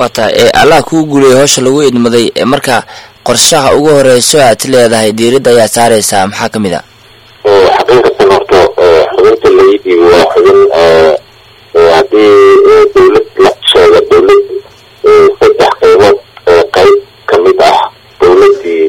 waa tahay ee allah kuu guuliyay howsha lagu idmaday ee marka qorshaha ugu horeyso aad leedahay diiradda ayaa saareysaa maxaa ka mid a xaqiiqatan horta xubinta laii dhiibi waa xubin haddii dowlad la sheega dowlad saddex qaybood qayb kamid ah dowladii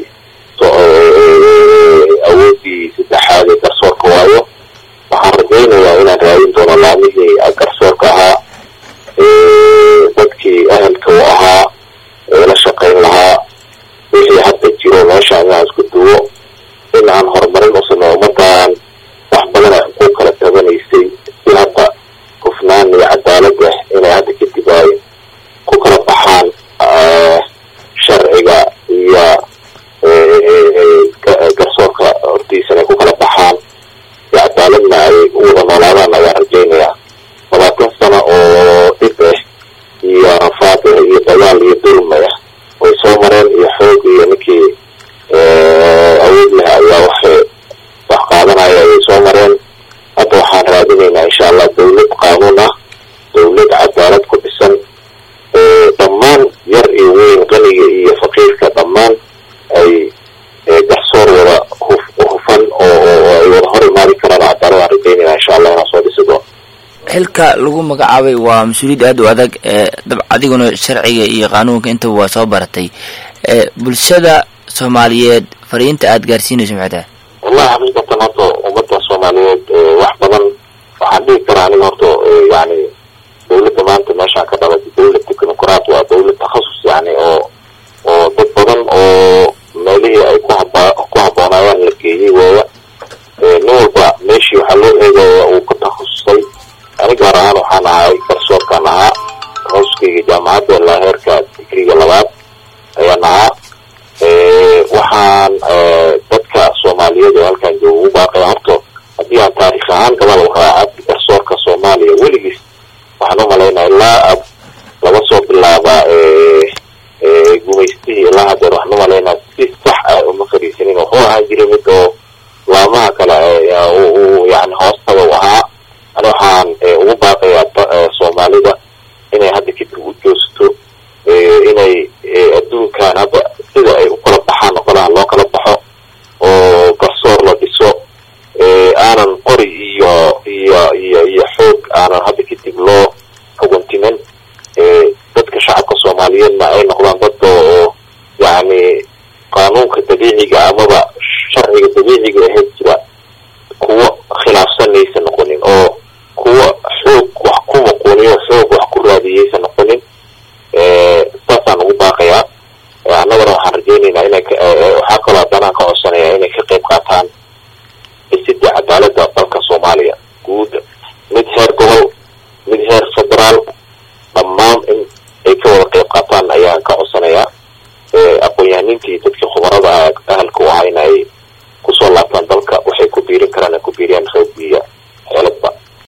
awoodii saddexaad ee garsoorka waayo waxaan rajaynayaa inaan raadin doono laamihii garsoorka ahaa dadkii ahalka u ahaa la shaqayn lahaa wixii hadda jiro meesha inaan isku duwo in aan horumarin u sameeyo ummadan wax badan ay ku kala tabanaysay si hadda hufnaan iyo cadaalad ah inay hadda kadib ay ku kala baxaan sharciga iyo garsoorka hortiisana ay ku kala baxaan si cadaaladna ay u wada noolaadaan ayaan rajaynayaa labaatan sano oo dhib ah iyo rafaad ah iyo dagaal iyo dulma ah way soo mareen iyo xoog iyo ninkii awood leh ayaa waxay wax qaadanaya ayay soo mareen hadda waxaan raadinaynaa insha allah dowlad qaanuun ah dowlad cadaalad ku dhisan dhammaan yar iyo weyn qaniga iyo faqiirka dhammaan ay garsoor wada hufan oo ay wada hor imaadi karaan cadaalad aan rajaynayna insha allah inaan soo dhisi doono xilka lagu magacaabay waa mas-uuliyad aada u adag ee dab adiguna sharciga iyo qaanuunka intaba waa soo baratay ee bulshada soomaaliyeed fariinta aada gaarsiinayso maxay tahay wallahi xaqiiqatan horta ummadda soomaaliyeed wax badan waxaan dhihi karaa aniga horta yani dowladda maanta meeshaan ka dhalatay dowlad technocrat waa dowlad takhasus yani oo oo dad badan oo meelihii ay ku haba ku haboonaayaan la geeyey waaya nin walba meeshii waxaa loo eegaya uu ka takhasusay ani gaar ahaan waxaan ahay garsoorkaan ahaa hooskayga jaamacadda ilaa heerka digriga labaad ayaan ahaa waxaan dadka soomaaliyeed oo halkaan jooga ugu baaqaya horto haddii aan taarikh ahaan gabal raaca garsoorka soomaaliya weligiis waxaan u malaynaya ilaa ab laga soo bilaaba gumaystihii ilaa hadeer waxaan u malaynaya si sax ah uma fariisanin wuxuu ahaan jiray mid oo laamaha kale yani hoostada u ahaa ani waxaan ugu baaqayaa soomaalida inay hadda kadib u joosto inay adduunkan hadda sida ay u kala baxaan qolaha loo kala baxo oo garsoor la dhiso aanan qori iyo iyo iyo iyo xoog aanan hadda kadib loo xuguntimin dadka shacabka soomaaliyeedna ay noqdaan dadka oo yani qaanuunka dabiiciga amaba sharciga dabiiciga ahayd jira